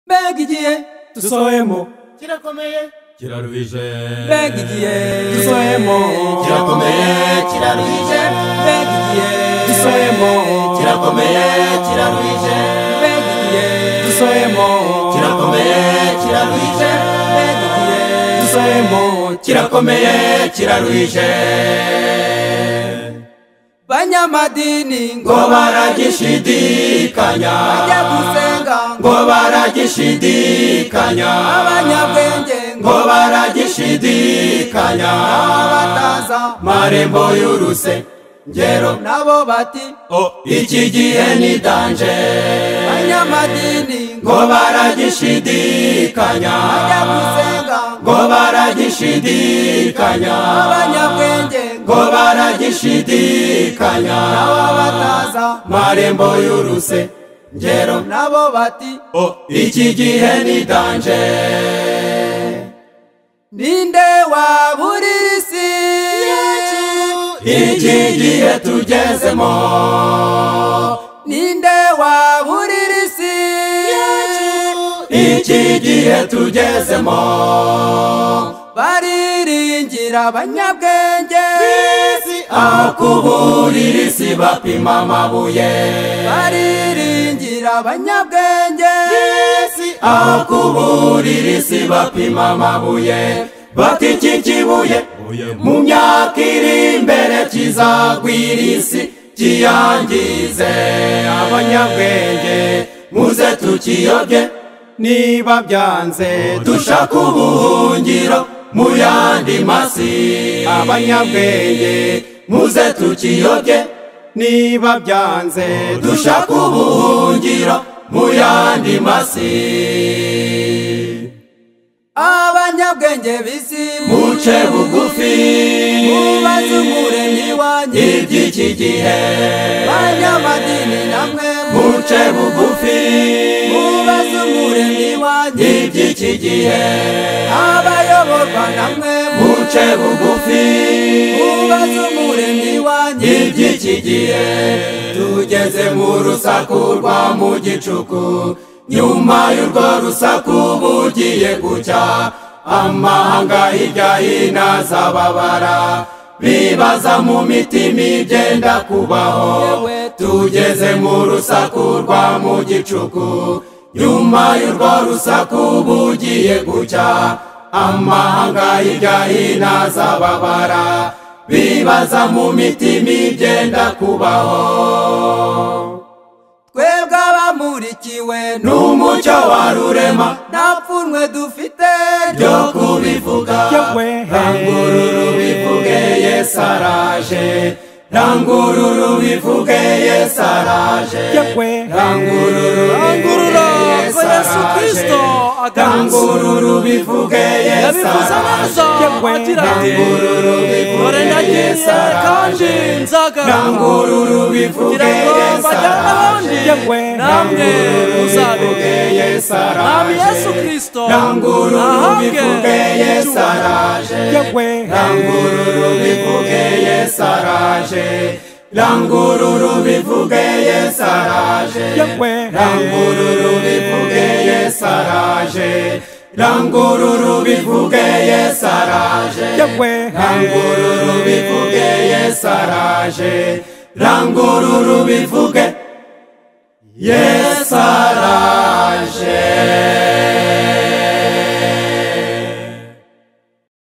mbega igihe dusohemo kirakomeye kiraruhije mbega igihe dusohemo kirakomeye kiraruhije mbega igihe dusohemo kirakomeye kiraruhije mbega igihe dusohemo kirakomeye kiraruhije mbega igihe dusohemo kirakomeye kiraruhije banyamadini ngo ngo baragishidikanya bajye gusenga ngo ngo baragishidikanya abanyabwenge ngo ngo baragishidikanya abataza marembo y'uruse ngero nabo bati iki gihe ni danje banyamadini ngo ngo baragishidikanya bajye gusenga ngo ngo baragishidikanya abanyabwenge ngo ngo baragishidikanya abataza marembo y'uruse ngero nabo bati iki gihe ni danje ninde waburira isi iki gihe tugezemo ninde waburira isi iki gihe tugezemo bariringira abanyabwenge aho kuburira isi bapima amabuye bariringira abanyabwenge aho kuburira isi bapima amabuye bati iki kibuye mu myaka iri imbere kizagwira isi kiyangize abanyabwenge muze tukiyobye niba byanze dushaka ubuhungiro mu yandi masi abanyabwenge muze tukiyobye niba byanze dushaka ubuhungiro mu yandi masi abanyabwenge b'isi muce bugufi mubaze umuremyi wanjye iby'iki gihe banyamadini namwe muce bugufi mubaze umuremyi wanjye iby'iki gihe abayoborwa namwe muce bugufi mubaze umuremyi wanjye iby'iki gihe tugeze mu rusaku rwa mu gicuku nyuma y'urwo rusaku bugiye gucya amahanga hirya hino azababara bibaza mu mitima ibyenda kubaho tugeze mu rusaku rwa mu gicuku nyuma y'urwo rusaku bugiye gucya amahanga hirya hino azababara bibaza mu mitima ibyenda kubaho twebwe abamurikiwe n'umucyo wa rurema nta pfunwe dufite ryo kubivuga rangururu bivuge yesu araje rangururu bivuge yesu araje rangururu bivuge Rangurura yesu ko Yesu araje Kristo agarutse. rangururu bivuge yesu yabivuze neza araje agira ati rangururu bivuge dore yesu ndagiye kandi araje nzagaruka rangururu bivuge kugira ngo yesu araje mbajyane n'abandi namwe muzabe muzabibweye mwami saraje Yesu Kristo rangururu ahabwe bivugeye icyubahiro. saraje rangururu bivugeye saraje rangururu bivugeye saraje rangururu bivugeye saraje rangururu bivugeye saraje rangururu bivugeye saraje rangururu bivuge yesaraje